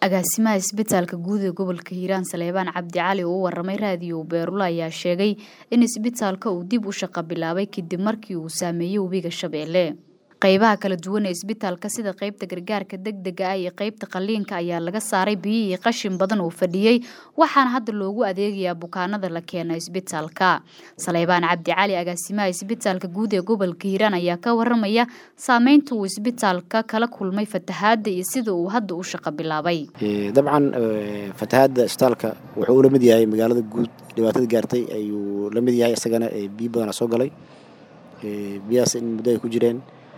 agaasimaha isbitaalka guud ee gobolka hiiraan saleebaan cabdi cali oo u waramay raadiyo beerula ayaa sheegay in isbitaalka uu dib u shaqo bilaabay kadib markii uu saameeyey webiga shabeelle qaybaha kala duwan ee isbitaalka sida qaybta gargaarka degdega ah iyo qaybta qaliinka ayaa laga saaray biyo iyo qashin badan oo fadhiyey waxaana hadda loogu adeegayaa bukaanada la keena isbitaalka saleybaan cabdi cali agaasimaha isbitaalka guud ee gobolka hiiraan ayaa ka waramaya saameynta uu isbitaalka kala kulmay fatahaada iyo sida uu hadda u shaqo bilaabay dabcan fatahaada isbitaalka wuxuu ula mid yahay magaalada guud dhibaatada gaartay ayuu la mid yahay isagana biyo badana soo galay biyahaas in muddo ay ku jireen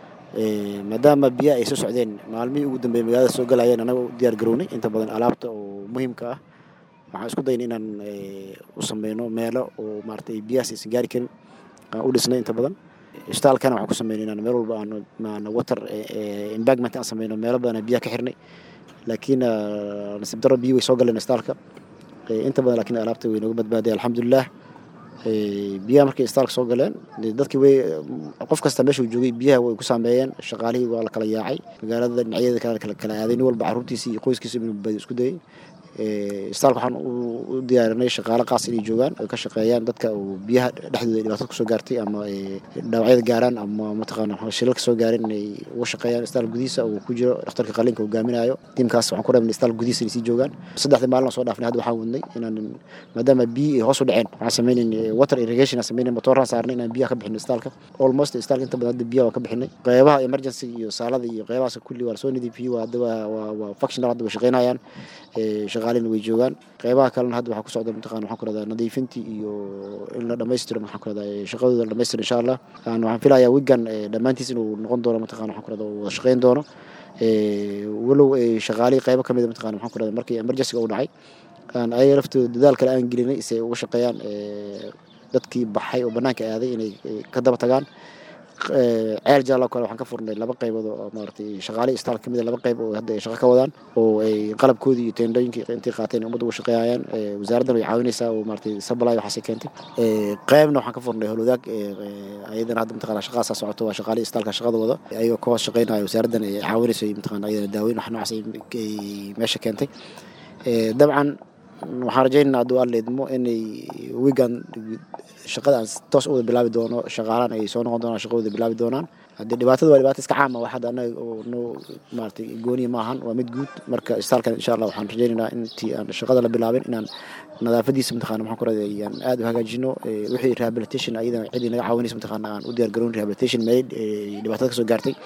maadaama biyaha ay soo socdeen maalmihii ugu dambeeyey magaalada soo galayeen anaga u diyaar garownay inta badan alaabta oo muhiimka ah waxaan isku dayna inaan u sameyno meelo oo maarata biyahaas aysan gaari karin aan u dhisnay inta badan isbitaalkana waxaan ku sameynay inaan meel walba aan water embagment aan sameyno meelo badan aan biyaha ka xirnay laakiin nasiib darro biyo way soo galeen isbitaalka inta badan laakiin alaabta way nooga badbaaday alxamdulilah biyaha markay isbitaalka soo galeen dadkii way qof kasta meeshuu joogay biyaha way ku saameeyeen shaqaalihii waa la kala yaacay magaalada dhinacyadeeda kale kala kala aaday nin walba carruurtiisii iyo qoyskiisa inuu badbaadiyo isku dayay isbitaalka waxaan u diyaarinay shaqaale qaas inay joogaan ay ka shaqeeyaan dadka uu biyaha dhexdooda dhibaatada kusoo gaartay ama dhaawacyada gaaraan ama mataqaana shilalka soo gaareen inay uga shaqeeyaan isbitaal gudihiisa uu ku jiro dhakhtarka qaliinka hogaaminayo tiimkaas waxaan ku rabnay isbitaal gudihiisa inay sii joogaan saddexdii maalin soo dhaafnay hadda waxaan wadnay inaan maadaama biyi ay hoos u dhaceen waxaan sameynaynay water irrigation aan sameynaynay motooraan saarnay inaan biyaha ka bixino isbitaalka almost isbitaalka inta badan hadda biyaha waa ka bixinay qeybaha emergency iyo saalada iyo qeybahaas kulli waa lasoo nadiifiyey waa hadda waa waa functional hadda way shaqeynayaan shaqaalina way joogaan qeybaha kalena hadda waxaa ku socda mataqana waxaan ku rahdaa nadiifintii iyo in la dhammaystiro maxaan ku rahdaa shaqadooda la dhamaystiro insha allah waxaan filayaa wigan dhammaantiis inuu noqon doono mataqana waxaan ku rahdaa wada shaqeyn doono walow shaqaalihii qeybo ka mida mataqana waxaan ku rahdaa markii emergencyga uu dhacay aan ayaga laftooda dadaal kale aan gelinay si ay uga shaqeeyaan dadkii baxay oo bannaanka aaday inay ka daba tagaan ceel jaalo kale waxaan ka furnay laba qaybood oo maaragtay shaqaalihii isbitaalka kamid laba qayb oo hadda ay shaqo ka wadaan oo ay qalabkoodii iyo teendhooyinkii intay qaateen ummadda uga shaqeeyayaan wasaaraddan way caawinaysaa oo maaragtay sabalay waxaasay keentay qaybna waxaan ka furnay howlwadaag ayadana hadda mataqana shaqadaasaa socoto waa shaqaalihii isbitaalka shaqada wada ayagoo ka hoos shaqeynaya wasaaraddan ay caawinayso mataqana ayadana daaweyn wax noocaas ay meesha keentay dabcan waxaan rajaynaynaa hadduu alla idmo inay wigan shaqada aan toos u wada bilaabi doono shaqaalaan ay soo noqon doonaan shaqo wada bilaabi doonaan haddii dhibaatada waa dhibaato iska caama wax hadda annaga oo noo maaragtay gooniya ma ahan waa mid guud marka isbitaalkan insha allah waxaan rajaynaynaa intii aan shaqada la bilaabin inaan nadaafadiisa mataqana maxaan ku raday aan aad u hagaajino wixii rehabilitation ayadana cidii naga caawinaysa mataqana aan u diyaar garoon rehabilitation made dhibaatada ka soo gaartay